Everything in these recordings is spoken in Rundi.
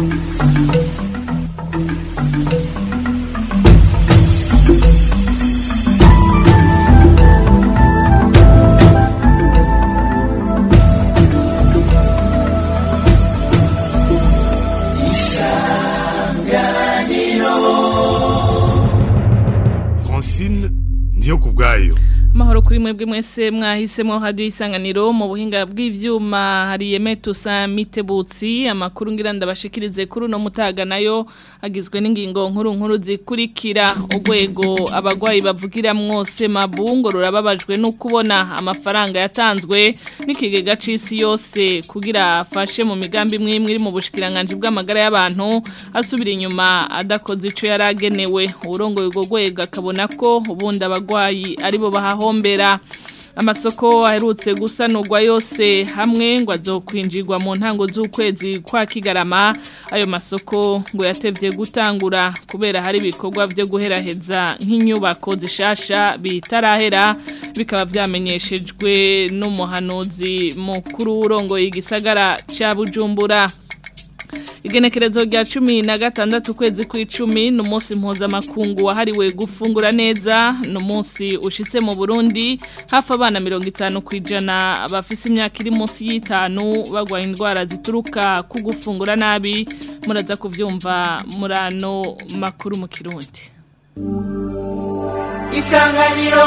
Francine ndiyo kubwayo Mahoro kuri mwebwe mwese mwahisemo hadi isanganiro mu buhinga bw'ivyuma hari Yemetusa Mitebutsi amakuru ngira ndabashikirize kuri no mutaga nayo agizwe n'ingingo nkuru nkuru zikurikira urwego abagwayi bavugira mwose mabungo rurababajwe no kubona amafaranga yatanzwe n'ikigega c'isi yose kugira afashe mu migambi mwimwe iri mu bushikiranganje bw'amagara y'abantu asubira inyuma adakoze ico yaragenewe urongoye urwo rwego akabona ko ubundi abagwayi aribo bahaho hombera amasoko aherutse gusanurwa yose hamwe ngo azokwinjirwa mu ntango z'ukwezi kwa kigarama ayo masoko ngo yatevye gutangura kubera hari ibikorwa byo guheraheza nk'inyubako zishasha bitarahera bikaba vyamenyeshejwe n'umuhanuzi mukuru urongoye igisagara ca Bujumbura Igenekerezo rya cumi na gatandatu kwezi kw'icumi ni umunsi mpuzamakungu wahariwe gufungura neza ni umunsi ushitse mu Burundi hafi abana mirongo itanu ku ijana bafise imyaka iri munsi y'itanu bagwaye indwara zituruka ku gufungura nabi muraza kuvyumva muri ano makuru mu kirundi isanganiro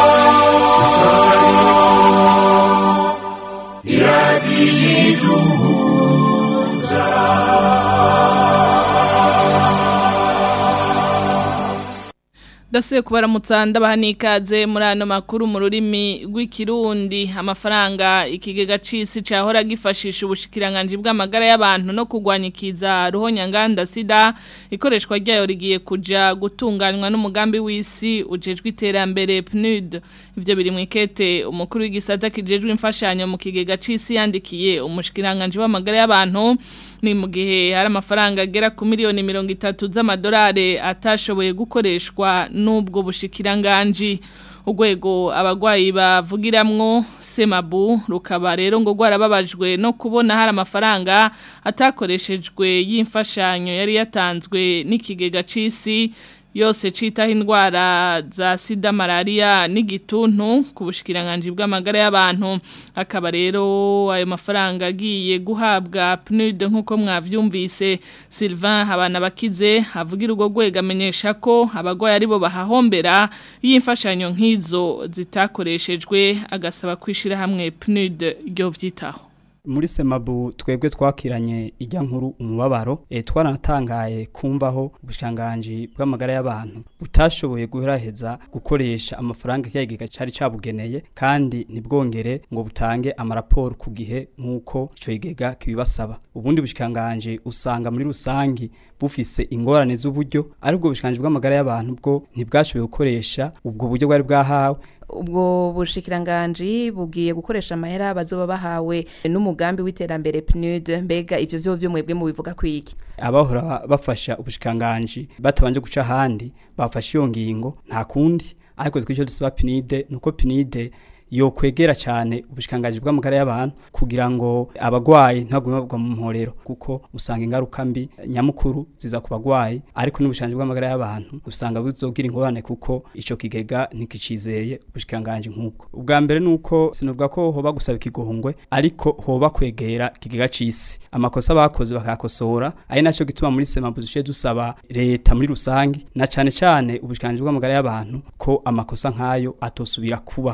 Dasuye kubaramutsa ndabaha nikaze muri ano makuru mu rurimi rw'ikirundi amafaranga ikigega c'isi cahora gifashisha ubushikiranganje bw'amagara y'abantu no kugwanya ikiza ruhonyanganda sida ikoreshwa ryayo rigiye kuja gutunganywa n'umugambi w'isi ujejwe iterambere PNUD ivyo biri mwikete umukuru w'igisata kijejwe imfashanyo mu kigega c'isi yandikiye umushikiranganje w'amagara y'abantu ni mu gihe hari amafaranga agera ku miliyoni mirongo itatu z'amadolari atashoboye gukoreshwa n'ubwo bushikiranganji urwego abagwayi bavugiramwo semabu rukaba rero ngo rwarababajwe no kubona hari amafaranga atakoreshejwe y'imfashanyo yari yatanzwe n'ikigega c'isi yose citaho indwara za sida malaria n'igituntu ku bushikiranganje bw'amagara y'abantu akaba rero ayo mafaranga agiye guhabwa PNUD nkuko mwavyumvise Sylvain habana bakize avugira urwo rwego amenyesha ko abagwayi aribo bahahombera y'imfashanyo nk'izo zitakoreshejwe agasaba kwishira hamwe PNUD ryo vyitaho muri semabu twebwe twakiranye ijya nkuru umubabaro e, twaratangaye kumvaho ubushanganje bw'amagara y'abantu butashoboye guheraheza gukoresha amafaranga kiyagega cari cabugeneye kandi ntibwongere ngo butange amaraporo ku gihe nk'uko ico kigega kibibasaba ubundi bushikanganje usanga muri rusangi bufise ingorane z'uburyo aribwo bushikanganje bw'amagara y'abantu bwo ntibwashoboye gukoresha ubwo buryo bwari bwahawe ubwo bushikiranganji bugiye gukoresha amahera bazoba bahawe n'umugambi w'iterambere PNUD mbega ivyo vyo vyo mwebwe mu bivuga kwiki abahora bafasha ubushikiranganji batabanje guca ahandi bafashe iyo ngingo nta kundi ariko twicyo dusaba PNUD nuko PNUD yo kwegera cyane ubushikangaje bw'amagara y'abantu kugira ngo abagwayi ntagume bagwa mu mporero kuko usanga ingaruka mbi nyamukuru ziza ku bagwayi ariko n'ubushanje bw'amagara y'abantu usanga buzogira ingorane kuko ico kigega ntikicizeye ubushikangaje nk'ubwo ubwa mbere nuko sinovuga ko hoba gusaba ikigohongwe ariko hoba kwegera kigega cisi amakosa bakoze bakakosora ari naco gituma muri sema buzishe dusaba leta muri rusangi na cane cane ubushikanje bw'amagara y'abantu ko amakosa nkayo atosubira kuba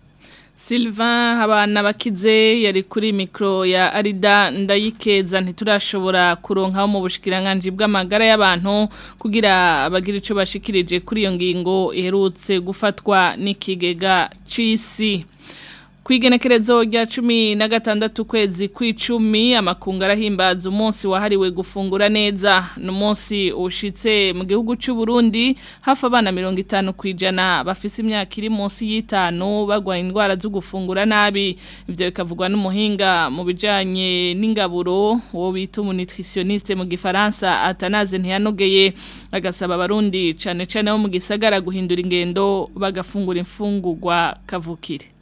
Sylvain habana bakize yari kuri mikro ya Arida ndayikeza ntiturashobora kuronka mu bushikiranganje bw'amagara y'abantu kugira abagira ico bashikirije kuri iyo ngingo iherutse gufatwa n'ikigega c'isi Kwigenekerezo rya cumi na gatandatu kwezi kw'icumi amakungu arahimbaza umunsi wahariwe gufungura neza ni umunsi ushitse mu gihugu cy'u Burundi hafi abana mirongo itanu ku ijana bafise imyaka iri munsi y'itanu bagwaye indwara zo gufungura nabi ibyo bikavugwa n'umuhinga mu bijanye n'ingaburo uwo bita umunitritioniste mu gifaransa atanaze ntiyanogeye agasaba abarundi cane cane bo mu gisagara guhindura ingendo bagafungura imfungurwa kavukire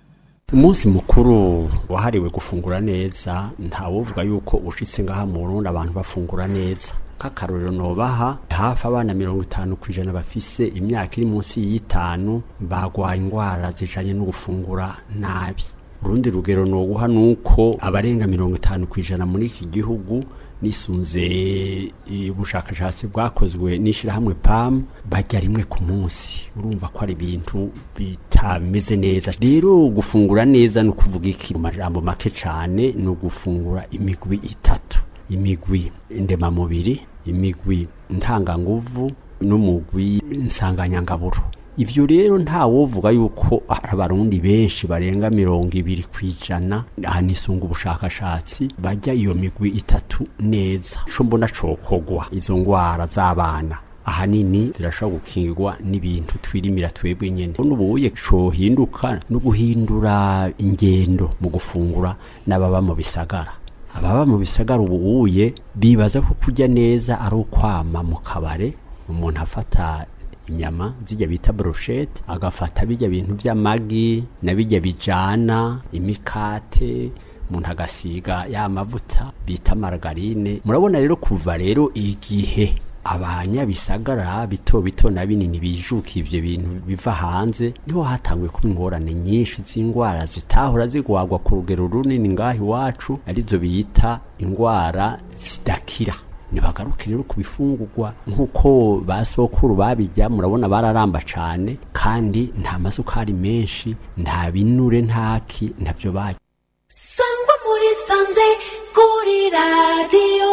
umunsi mukuru wahariwe gufungura neza ntawuvuga yuko ushitse ngaha mu Burundi abantu bafungura neza nk'akarorero nobaha hafi abana mirongo itanu ku ijana bafise imyaka iri munsi y'itanu bagwaye indwara zijanye no gufungura nabi urundi rugero noguha nuko abarenga mirongo itanu ku ijana muri iki gihugu nisunze ubushakashatsi bwakozwe n'ishyirahamwe PAM bajya rimwe ku munsi urumva ko ari ibintu bitameze neza rero gufungura neza ni ukuvuga iki mu majambo make cyane ni ugufungura imigwi itatu imigwi ndemamubiri imigwi ntanganguvu n'umugwi nsanganyangaburo ivyo rero nta wovuga yuko hari abarundi benshi barenga mirongo ibiri kwijana ahanisunga ubushakashatsi bajya iyo migwi itatu neza ico mbona cokogwa izo ngwara z'abana ahanini zirashobora gukingirwa n'ibintu twirimira twebwe nyene n'ubuye cohinduka no guhindura ingendo mu gufungura n'ababa mu bisagara ababa mu bisagara ubuye bibaza ko kurya neza ari ukwama mu kabare umuntu afata inyama zijya bita brochette agafata bijya bintu by'amagi na bijya bijana imikate umuntu agasiga ya mavuta bita margarine murabona rero kuva rero igihe abanyabisagara bito bito na binini bijuka ivyo bintu biva hanze niho hatanguye kuba ingorane nyinshi z'indwara zitahora zigwagwa ku rugero runini ngaho iwacu arizo bita indwara zidakira ntibagaruke rero ku bifungurwa nk'uko ba sokuru babijya murabona bararamba cyane kandi nta masukari menshi nta binure ntaki ntabyo bajya sangwa muri sanze kuri radiyo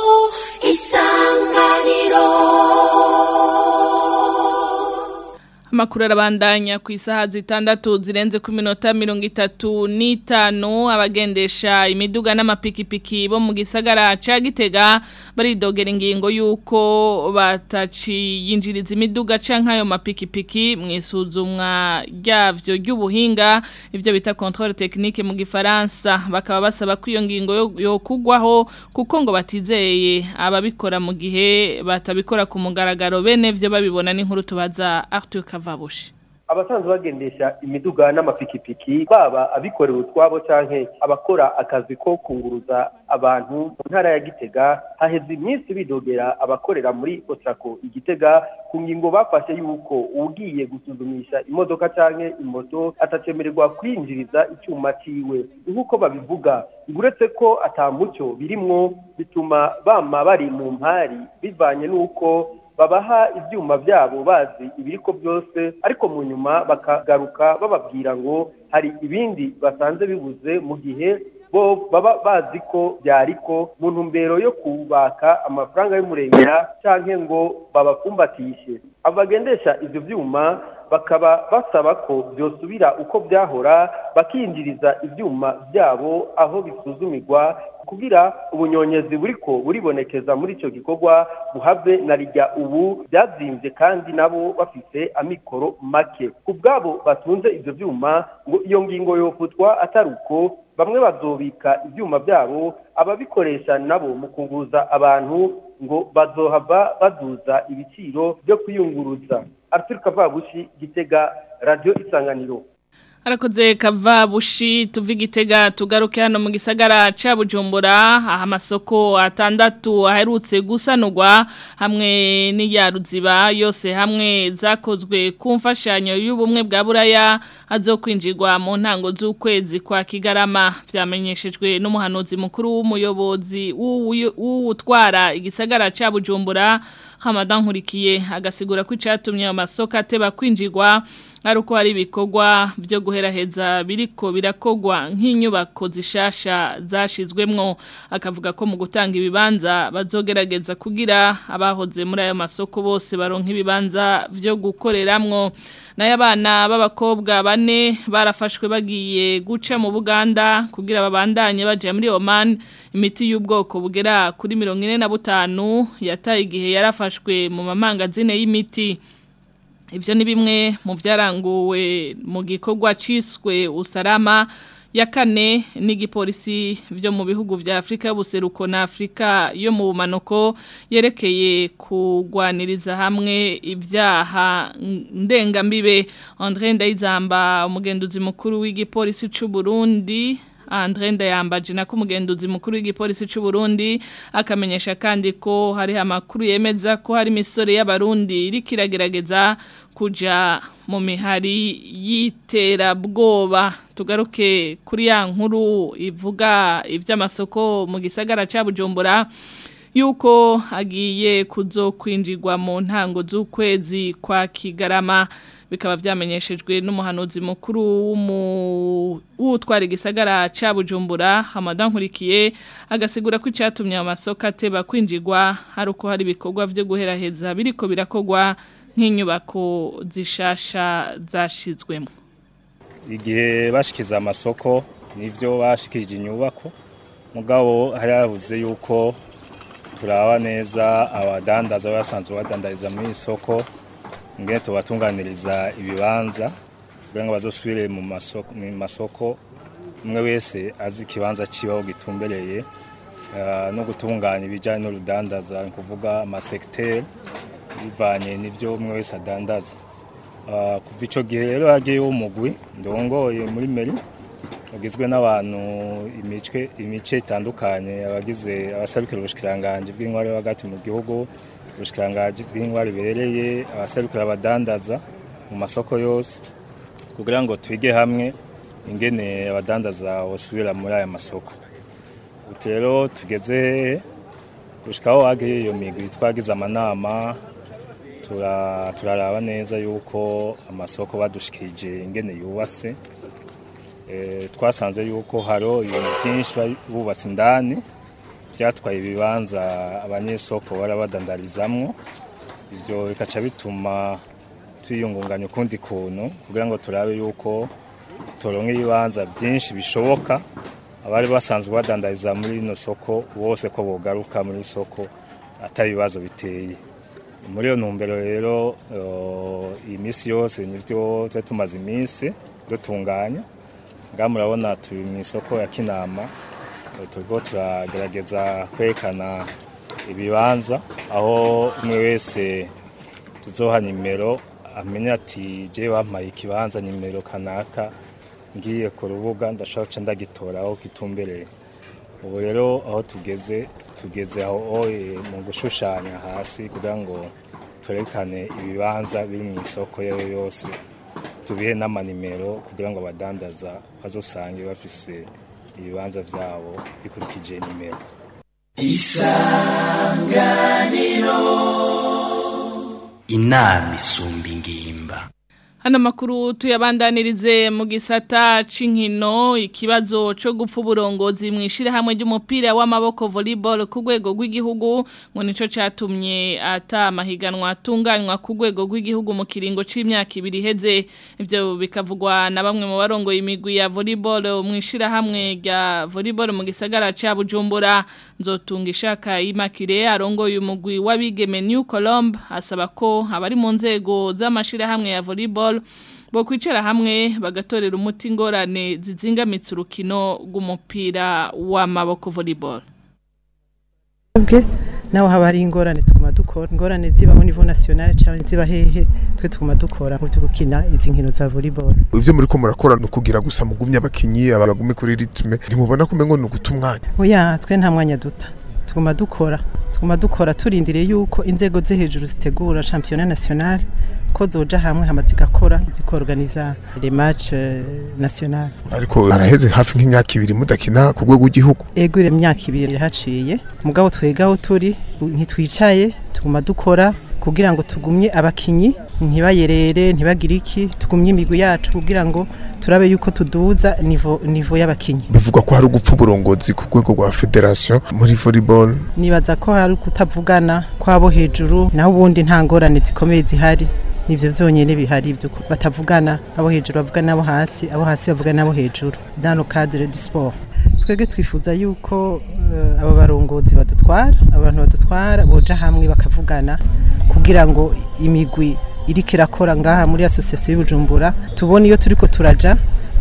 isanganiro Amakuru arabandanya ku isaha zitandatu zirenze ku minota mirongo itatu n'itanu abagendesha imiduga n'amapikipiki bo mu gisagara ca Gitega baridogera ingingo yuko bataciyinjiriza imiduga canke ayo mapikipiki mu isuzumwa ryavyo ry'ubuhinga ivyo bita controle technique mu gifaransa bakaba basaba ko iyo ngingo yo- yokugwaho kuko ngo batizeye ababikora mu gihe batabikora ku mugaragaro bene vyo babibona n'inkuru tubaza Arthur Kavabushi abasanzwe bagendesha imiduga n'amapikipiki baba abikorera utwabo canke abakora akazi ko kunguruza abantu mu ntara ya Gitega haheze iminsi bidogera abakorera muri Otrako Igitega ku ngingo bafashe yuko ugiye gusuzumisha imodoka canke imoto atacemererwa kwinjiriza icyuma ciwe nk'uko babivuga uretse ko atamucyo birimwo bituma bama bari mu mpari bivanye n'uko babaha ibyuma byabo bazi ibiriko byose ariko mu nyuma bakagaruka bababwira ngo hari ibindi basanze bibuze mu gihe bo baba bazi ko byariko mu ntumbero yo kubaka amafaranga y'umurengera cyangwa ngo babapfumbatishe abagendesha ibyo byuma bakaba basaba ko byosubira uko byahora bakinjiriza ibyuma byabo aho bisuzumirwa kugira ubunyonyezi buriko buribonekeza muri icyo gikorwa buhave na rijya ubu byazimbye kandi nabo bafite amikoro make ku bwabo batunze ibyo byuma ngo iyo ngingo yofutwa atari uko bamwe bazobika ibyuma byabo ababikoresha nabo mu kunguruza abantu ngo bazohava baduza ibiciro byo kwiyunguruza Arthur Kavabushi Gitega Radio Isanganiro Arakoze kava bushi tuvi igitega tugaruke hano mu gisagara ca Bujumbura aha amasoko atandatu aherutse gusanurwa hamwe n'iyaruziba yose hamwe zakozwe ku mfashanyo y'ubumwe bwa buraya azokwinjirwa mu ntango z'ukwezi kwa Kigarama vyamenyeshejwe n'umuhanuzi mukuru w'umuyobozi w'utwara igisagara ca Bujumbura Hamadan Nkurikiye agasigura ko icatumye ayo masoko ateba kwinjirwa ari uko hari ibikorwa byo guheraheza biriko birakogwa nk'inyubako zishasha zashizwemwo akavuga ko mu gutanga ibibanza bazogerageza kugira abahoze muri ayo masoko bose baronka ibibanza byo gukoreramwo nayo abana b'abakobwa bane barafashwe bagiye guca mu Buganda kugira babandanye baje muri Oman imiti y'ubwoko bugera kuri mirongo ine na butanu yataye igihe yarafashwe mu mamangazine y'imiti Ibyo ni bimwe mu byaranguwe mu gikorwa ciswe usarama ya kane n'igipolisi byo mu bihugu vya Afrika y'ubuseruko na Afrika yo mu bumanuko yerekeye kugwaniriza hamwe ibyaha ndengambibe André Ndayizamba umugenduzi mukuru w'igipolisi c'u Burundi Andre Ndayambaje na kumugenduzi mukuru w'igipolisi c'u Burundi akamenyesha kandi ko hari amakuru yemeza ko hari misore y'abarundi irikiragerageza kuja mu mihari y'iterabwoba tugaruke kuri ya nkuru ivuga iby'amasoko mu gisagara ca Bujumbura yuko agiye kuzokwinjirwa mu ntango z'ukwezi kwa Kigarama bikaba byamenyeshejwe n'umuhanuzi mukuru w'utwara igisagara ca Bujumbura Hamadan Nkurikiye agasigura ko icyatumye amasoko ateba kwinjirwa hari uko hari ibikorwa byo guheraheza biriko birakogwa nk'inyubako zishasha zashizwemo igihe bashikiza amasoko nivyo bashikije inyubako mugabo hari yavuze yuko turaba neza abadandaza basanzwe badandariza muri isoko ngene tubatunganiriza ibibanza kugira ngo bazosubire mu masoko mu masoko umwe wese azi ikibanza cibaho gitumbereye uh, no gutunganya ibijanye n'urudandaza ni kuvuga amasekiteri bivanye n'ivyo umwe wese adandaza uh, kuva ico gihe rero hagiyeho umugwi ndongoye muri meri ugizwe n'abantu imicwe imice itandukanye abagize abasabikira ubushikiranganje bw'intwari hagati mu gihugu ubushikiranganje bw'intwari bereye abaserukira abadandaza mu masoko yose kugira ngo twige hamwe ingene abadandaza bosubira muri aya masoko ubu rero tugeze gushikaho hagiye iyo migwi twagize amanama turaraba neza yuko amasoko badushikije ingene yubatse twasanze yuko haro ibintu byinshi bubatse indani byatwaye ibibanza abanyesoko barabadandarizamwo ibyo bikaca bituma twiyungunganya ukundi kuntu kugira ngo turabe yuko turonka ibibanza byinshi bishoboka abari basanzwe badandariza muri ino soko bose ko bogaruka muri soko atari ibibazo biteye muri iyo ntumbero rero iyi minsi yose nibyo tuba tumaze iminsi dutunganya ngaha murabona turi mu isoko ya kinama turiko turagerageza kwerekana ibibanza aho umwe wese tuzoha nimero amenya ati je bampaye ikibanza nimero kanaka ngiye ku rubuga ndashobora guca ndagitora aho kitumbereye ubu rero aho tugeze tugeze aho mu gushushanya hasi kugira ngo twerekane ibibanza biri mu isoko yayo yose tubihe n'amanimero kugira ngo abadandaza bazosange bafise ibibanza byabo bikurikije nimero isanganiro inama isumba ingimba Hano makuru tuyabandanirize mu gisata c'inkino ikibazo co gupfa uburongozi mwishira hamwe ry'umupira w'amaboko volleyball ku rwego rw'igihugu ngo nico catumye ata mahiganwa atunganywa ku rwego rw'igihugu mu kiringo c'imyaka ibiri heze ivyo bikavugwa na bamwe mu barongoye imigwi ya volleyball mwishira hamwe rya volleyball mu gisagara ca Bujumbura nzotunga ishaka imakire arongoye umugwi w'abigeme New Colombe asaba ko abari mu nzego z'amashira hamwe ya volleyball bo kwicara hamwe bagatorera umuti ingorane zizingamitse urukino rw'umupira w'amaboko volleyball bwe naho haba hari ingorane tuguma dukora ingorane ziba mu niveau national cyangwa ziba hehe twe tuguma dukora mu byo gukina izi nkino za volleyball ivyo muri ko murakora no kugira gusa mugumye abakinyi abagume kuri ritme ntimubona ko mengo no guta umwanya oya twe nta mwanya duta tuguma dukora tuguma dukora turindiriye yuko inzego zo hejuru zitegura championnat national ko zoja hamwe hama zigakora zikorganiza les match national ariko araheze hafi nk'imyaka ibiri mudakina ku rwego rw'igihugu ego ile myaka ibiri irahaciye mugabo twegaho turi ntitwicaye tuguma dukora kugira ngo tugumye abakinyi ntibayerere ntibagire iki tugumye imigwi yacu kugira ngo turabe yuko tuduza nivo nivo y'abakinyi bivugwa ko hari ugupfa uburongozi ku rwego rwa federation muri volleyball nibaza ko hari kutavugana kwabo hejuru naho ubundi nta ngorane zikomeye zihari nivyo vyonyene bihari byo batavugana abo hejuru bavugana nabo hasi abo hasi bavugana nabo hejuru dans le cadre du sport twebwe twifuza yuko uh, aba barongozi badutwara abantu badutwara boja hamwe bakavugana kugira ngo imigwi iriko irakora ngaha muri association y'Ubujumbura tubone iyo turiko turaja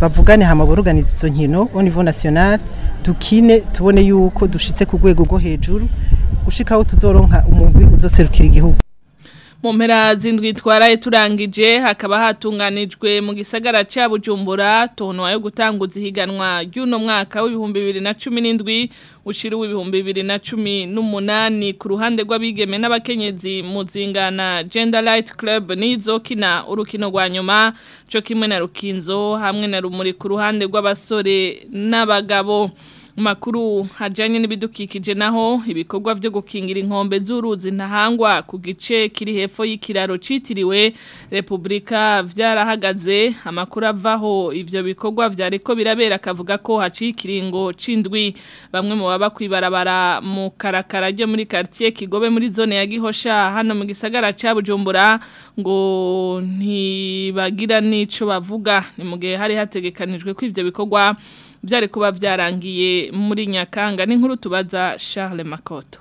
bavugane hama boruganiza izo nkino au niveau national dukine tubone yuko dushitse ku rwego rwo hejuru gushikaho tuzoronka umugwi uzoserukira igihugu mu mpera zindwi twaraye turangije hakaba hatunganijwe mu gisagara cya bujumbura tono yo gutanguza ihiganwa ry'uno mwaka w'ibihumbi bibiri na cumi n'indwi ushira w'ibihumbi bibiri na cumi n'umunani ku ruhande rw'abigeme n'abakenyezi mu zingana gender light club n'izokina urukino rwa nyuma cyo kimwe na rukinzo hamwe na rumuri ku ruhande rw'abasore n'abagabo makuru hajanye n'ibidukikije naho ibikorwa byo gukingira inkombe z'uruzi ntahangwa ku gice kiri hepfo y'ikiraro citiriwe Republika vyarahagaze amakuru avaho ivyo bikorwa vyariko birabera akavuga ko haciye ikiringo cindwi bamwe mu baba kwibarabara mu karakara ryo muri quartier Kigobe muri zone ya Gihosha hano mu gisagara ca Bujumbura ngo ntibagira nico bavuga ni mu gihe hari hategekanijwe ko ivyo bikorwa byari kuba byarangiye muri nyakanga n'inkuru tubaza Charles Makoto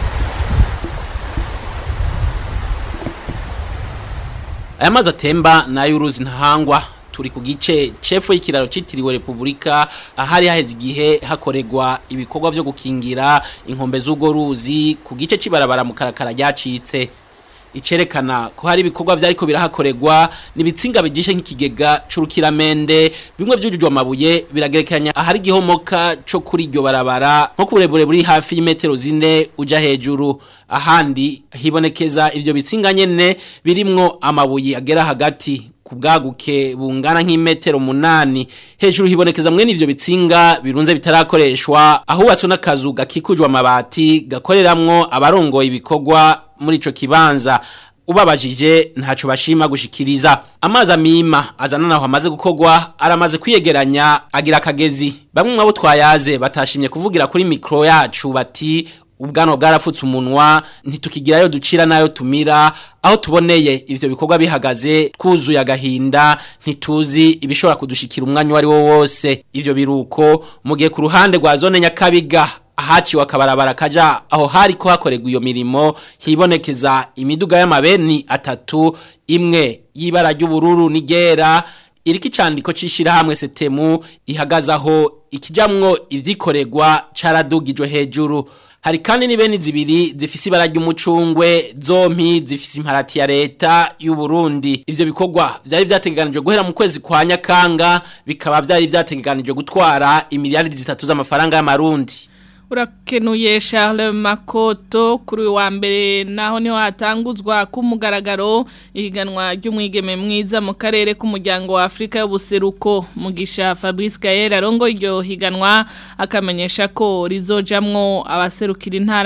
aya mazi atemba ni ay'uruzi ntahangwa turi ku gice cefu y'ikiraro cyitiriwe repubulika ahari haheze igihe hakorerwa ibikorwa byo gukingira inkombe z'urwo ruzi ku gice cy'ibarabara mu karakara ryacitse icerekana ko hari ibikorwa vyariko birahakorerwa nibitsinga bijishe nk'ikigega c'urukiramende bimwe vyujujwe amabuye biragerekanya ahari gihomoka co kuri iryo barabara nko kuburebure buri hafi y'imetero zine uja hejuru ahandi hibonekeza ivyo bitsinga nyene birimwo amabuye agera hagati kubwaguke bungana nk'imetero munani hejuru hibonekeza mwene ivyo bitsinga birunze bitarakoreshwa ahubatswe n'akazu gakikujwe amabati gakoreramwo abarongoye ibikorwa muri ico kibanza ubabajije ntaco bashima gushikiriza amazi amima azana naho amaze gukorwa aramaze kwiyegeranya agira akagezi bamwe mwabo twayaze batashimye kuvugira kuri mikro yacu bati ubwano bwarafutse umunwa ntitukigirayo ducira nayo tumira aho tuboneye ivyo bikorwa bihagaze twuzuye agahinda ntituzi ibishobora kudushikira umwanya wari wo wose ivyo biruko mu gihe ku ruhande rwa zone nyakabiga ahaciwe akabarabara kaja aho hari ko hakorerwa iyo mirimo hibonekeza imiduga y'amabeni atatu imwe y'ibara ry'ubururu n'igera iriko icandiko c'ishirahamwe setemu ihagazaho ikijamwo ivyikorerwa caradugijwe hejuru hari kandi n'ibeni zibiri zifise ibara ry'umucungwe zompi zifise imparati ya leta y'u Burundi ivyo bikorwa vyari vyategekanijwe guhera mu kwezi kwa Nyakanga bikaba vyari vyategekanijwe gutwara imiliyaridi zitatu z'amafaranga y'amarundi urakenuye Charles Makoto kuri wa mbere naho niho hatanguzwa ku mugaragaro ihiganwa ry'umwigeme mwiza mu karere k'umuryango wa Afrika y'ubuseruko mugisha Fabrice Gaël arongo iryo higanwa akamenyesha ko rizojamwo abaserukira intara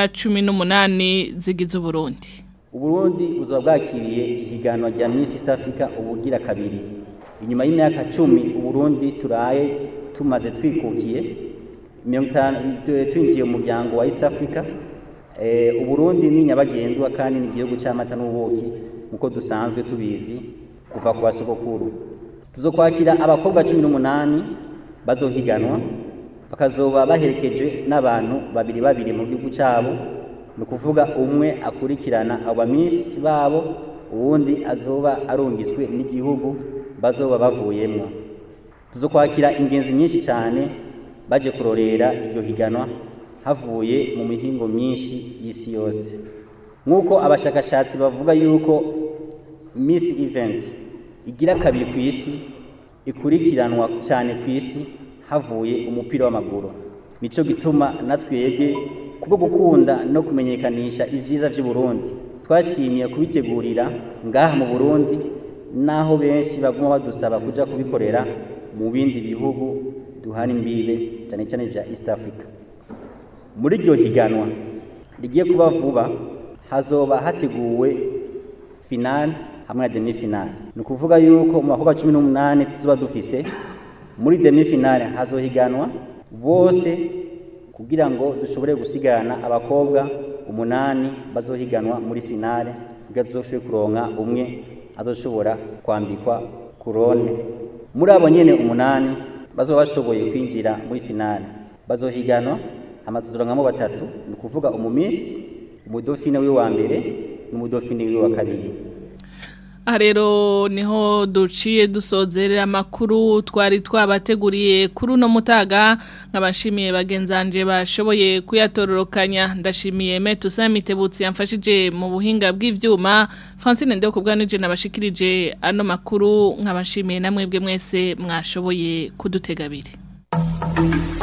18 zigize Burundi Uburundi buzaba bwakiriye ihiganwa rya Miss East Africa ubugira kabiri inyuma y'imyaka 10 Uburundi turaye tumaze twikukiye twinjiye mu muryango wa East Africa uburundi ni nyabagendwa kandi ni igihugu cy'amata n'ubuki nk'uko dusanzwe tubizi kuva ku basogokuru tuzokwakira abakobwa cumi n'umunani bazohiganwa bakazoba baherekejwe n'abantu babiri babiri mu gihugu cyabo ni ukuvuga umwe akurikirana abamisi babo uwundi azoba arungiswe n'igihugu bazoba bavuyemo tuzokwakira ingenzi nyinshi cyane baje kurorera iryo higanwa havuye mu mihingo myinshi y'isi yose nk'uko abashakashatsi bavuga yuko Miss Event igira kabiri ku isi ikurikiranwa cyane ku isi havuye umupira w'amaguru nico gituma natwebwe kubwo gukunda no kumenyekanisha ivyiza vy'u Burundi twashimiye kubitegurira ngaha mu Burundi naho benshi baguma badusaba kuja kubikorera mu bindi bihugu duhana imbibe cyane cyane bya East Africa muri iryo higanwa rigiye kuba vuba hazoba hateguwe finale hamwe na demi finale ni ukuvuga yuko mu bakobwa cumi n'umunani tuzoba dufise muri demi finale hazohiganwa bose kugira ngo dushobore gusigana abakobwa umunani bazohiganwa muri finale kugira tuzoshobore kuronka umwe azoshobora kwambikwa kurone muri abo nyene umunani bazoba bashoboye kwinjira muri finale bazohiganwa amatuzorankamo batatu ni ukuvuga umumisi umudofine wiwe wa mbere n'umudofine wiwe wa kabiri aha rero niho duciye dusozerera amakuru twari twabateguriye kuri uno mutaga nk'abashimiye bagenzanje bashoboye kuyatororokanya ndashimiye meto samitebutsi yamfashije mu buhinga bw'ibyuma francine ndeho ku bwanije nabashikirije ano makuru nk'abashimiye namwe bwe mwese mwashoboye kudutega abiri